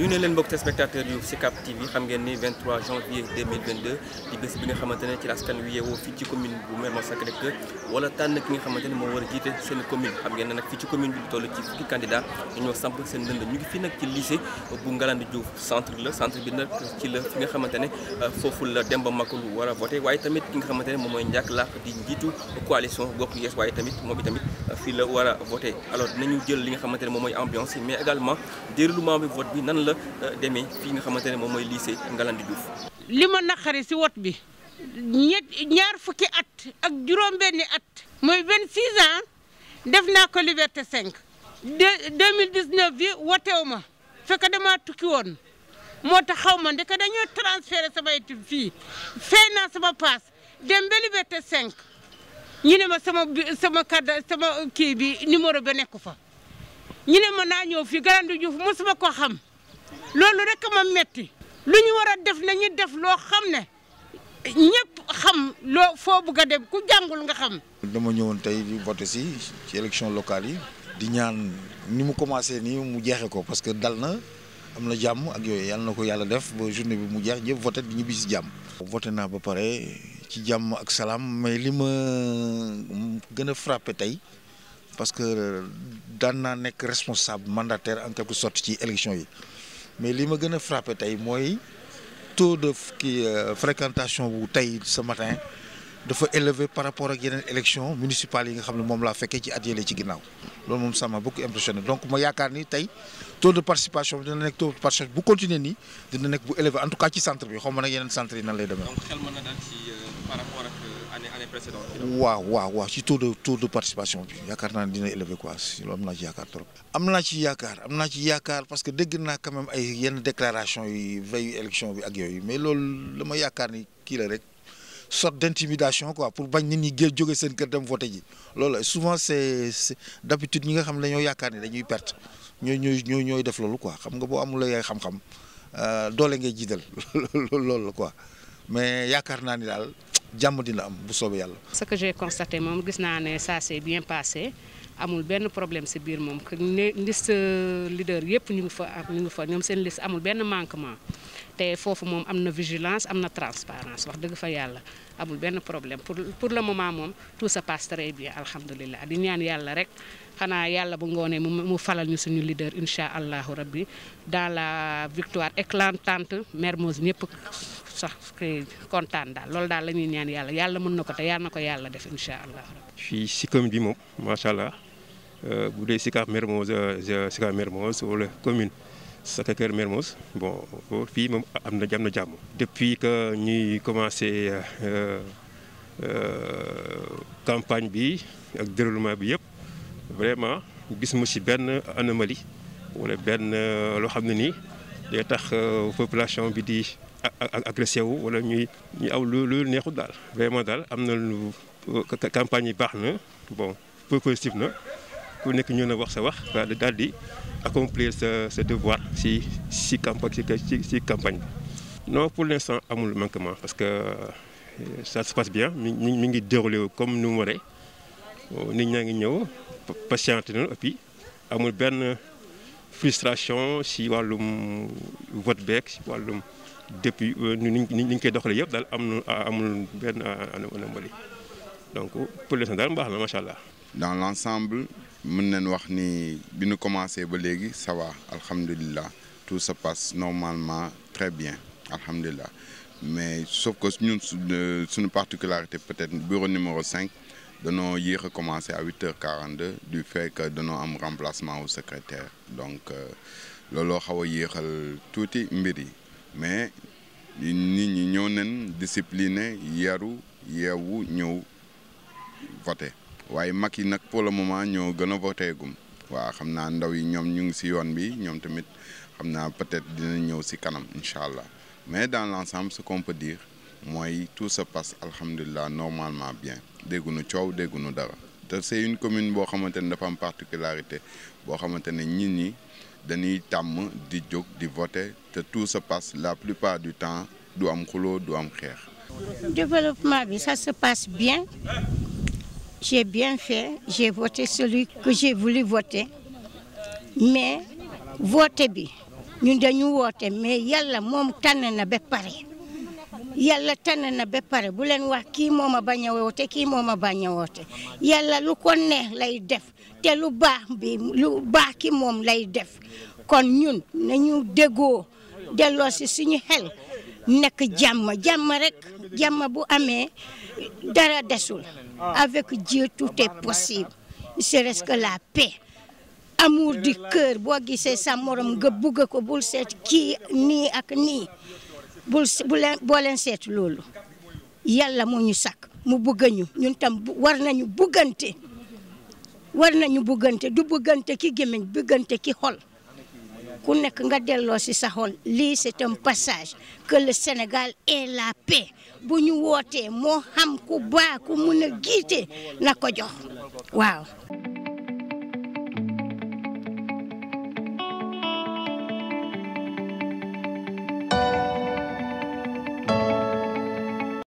ñu ne leen mbokk téléspectateurs yu Sicap TV xam ngeen ni 23 janvier 2022 di bés bi nga xamante ne ci la askan wi yeewoo fii ci commune bu Mermoz Sacré-Cœur wala tànn ki nga xamante ne moo war a jiite seen commune xam ngeen ne nag fii ci commune bi lu toll ci fukki candidat dañoo samp seen ndënd ñu ngi fii nag ci lycée bu Ngalandou Diouf centre la centre bi nag ci la fi nga xamante ne foofu la Demba Makulu war a voté waaye tamit ki nga xamante ne moom mooy Ndiak Lak di njiitu coalition Bokk Yees waaye tamit moom tamit fii la war a voté alors dinañu jël li nga xamante ne moom mooy ambiance mais également déroulement bi vote bi nan la demee fii nga xamante ne moom mooy lycée Ngalandou Diouf. li ma naqari si wot bi ñett ñaar fukki at ak juróom-benni at. mooy 26 ans def naa ko Liberté 5. de 2019 bi wotewu ma fekk damaa tukki woon moo tax xaw ma ndeke dañoo transféré sama étude fii fay naa sama paas dem ba Liberté 5 ñu ne ma sama sama carte sama kii bi numéro ba nekku fa. ñu ne ma naa ñëw fii Ngalandou Diouf mosuma ko xam loolu rek ma metti lu ñu war a def nañu def loo xam ne ñëpp xam loo foo bugg a dem ku jàngul nga xam. dama ñëwoon tey di voté si ci élection locale yi. di ñaan ni mu commencé nii mu jeexee ko parce que dal na am na jàmm ak yooyu yàlla na ko yàlla def ba journée bi mu jeex ñëpp voté di ñibbi si jàmm. voté naa ba pare ci jàmm ak salaam mais li ma gën a frappé tey. parce que daan naa nekk responsable mandataire en quelque sorte ci élection yi mais li ma gën a frappé tey mooy taux de kii fréquentation bu tey ce matin dafa élevé par rapport ak yeneen élection municipales yi nga xam ne moom laa fekkee ci at yële ci ginnaaw loolu moom ça m'a beaucoup impressionné donc ma yaakaar ni tey taux de participation bi dina nekk taux de participation bu continuer nii dina nekk bu élevé en tout cas ci centre bi xaw ma nag yeneen centre yi nan lay demee. donc xel mën na daal ci par rapport ak année année précédente. waaw waaw waaw ci taux de taux de participation bi yaakaar naa ne dina élevé quoi si loolu am naa ci yaakaar trop. am naa ci yaakaar am naa ci yaakaar parce que dégg naa quand même ay yenn déclaration yi veille élection bi ak yooyu mais loolu dama yaakaar ni kii la rek sorte d'intimidation quoi pour bañ nit ñi gé jóge seen kër dem voté ji loolu souvent c'est c'est d'habitude ñi nga xam ne dañoo yaakaar ni dañuy perte ñooy ñooy ñooy ñooy def loolu quoi xam nga boo amul ay xam-xam doole ngay jiital loolu la quoi mais yaakaar naa ni daal. jàmm dina am bu soobee yàlla. ce que j'ai constaté moom gis naa ne ça s'est bien passé amul benn problème ci biir moom que ne liste leader yëpp ñu ngi fa ñu ngi fa ñoom seen liste amul benn manquement te foofu moom am na vigilance am na transparence wax dëgg fa yàlla amul benn problème pour pour le moment moom tout se passe très bien alhamdulilah di ñaan yàlla rek xanaa yàlla bu ngoonee mu mu falal ñu suñu leader incha allahu rabbi dans la victoire éclatante Mermoz ñëpp. sax kontaan daal loolu daal la ñuy ñaan yàlla yàlla mën na ko te yàlla na ko yàlla def incha allah. fii si commune bi moom macha allah bu dee Sicap Mermoz Sicap Mermoz wala commune Sacré-Cœur Mermoz bon fii moom am na am na jàmm. depuis que ñuy commencé campagne bi ak déroulement bi yëpp vraiment gis mu si benn anomalie wala benn loo xam ne nii day tax population bi di. agressé wu wala ñuy ñuy aw lu lu neexul daal vraiment daal am na lu campagne yi baax na bon peu positif na ku nekk ñëw na wax sa wax daal di accomplir sa sa devoir si si campagne si si campagne bi. non pour l'instant amul manquement parce que ça se passe bien mi mi mi ngi déroulé comme nu mu waree nit ñaa ngi ñëw patiente na et puis amul benn frustration si wàllum vote beeg si wàllum. depuis ni ñu ni ñu koy doxalee yëpp daal am na amul benn anomalie donc pour l'instant daal baax na macha allah. dans l'ensemble mën nañ wax ni bi ñu commencé ba léegi ça va alhamdulilah tout se passe normalement très bien alhamdulilah mais sauf que ñun suñu particularité peut-être bureau numéro 5 danoo yéex a commencé à 8h42 du fait que danoo am remplacement au secrétaire donc looloo xaw a yéexal tuuti mbir yi. mais nit ñi ñëw nañ discipliné yaru yeewu ñëw voté waaye mag yi nag pour le moment ñoo gën a voté gum waaw xam naa ndaw yi ñoom ñu ngi ci yoon bi ñoom tamit xam naa peut-être dina ñëw ci kanam incha allah mais dans l'ensemble ce qu'on peut dire mooy tout se passe alhamdulilah normalement bien dégguñu coow dégguñu dara te c'est une commune boo xamante ne dafa am particularité boo xamante ne nit ñi dañuy tàmm di jóg di voter te tout se passe la plupart du temps du am xuloo du am xeex. développement bi ça se passe bien j'ai bien fait j'ai voté celui que j'ai voulu voter mais vote bi ñun dañu woote mais yàlla moom tànn na ba pare yàlla tànn na ba pare bu leen wax kii moo ma bañ a woote kii moo ma bañ a woote yàlla lu ko neex lay def te lu baax bi lu baax ki moom lay def kon ñun nañu déggoo delloo si suñu xel nekk jàmm jàmm rek jàmm bu amee dara desul avec Dieu tout est possible ne serait-ce que la paix amour du cœur boo gisee sa morom nga bugg ko bul seet kii nii ak nii bul bu leen boo leen seet loolu yàlla moo ñu sàkk mu bugg ñu ñun tam war nañu buggante war nañu buggante du buggante ki gémmiñ buggante ki xol ku nekk nga delloo si sa xol lii c'est un passage que le Sénégal ait la paix bu ñu wootee moo xam ku baax ku mun a giite na ko jox waaw